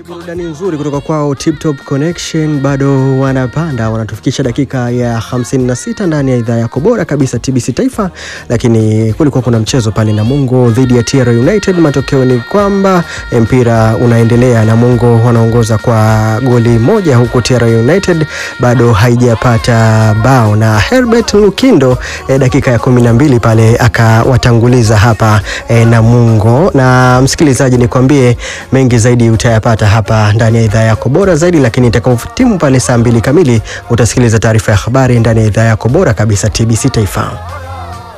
Burudani nzuri kutoka kwao Tip Top Connection, bado wanapanda, wanatufikisha dakika ya 56 ndani ya idhaa yako bora kabisa TBC Taifa. Lakini kulikuwa kuna mchezo pale Namungo dhidi ya TR United. Matokeo ni kwamba mpira unaendelea, Namungo wanaongoza kwa goli moja, huku TR United bado haijapata bao, na Herbert Lukindo eh, dakika ya 12 pale akawatanguliza hapa eh, Namungo. Na msikilizaji, nikwambie mengi zaidi utayapata hapa ndani ya idhaa yako bora zaidi, lakini itakapotimu pale saa mbili kamili utasikiliza taarifa ya habari ndani ya idhaa yako bora kabisa TBC Taifa.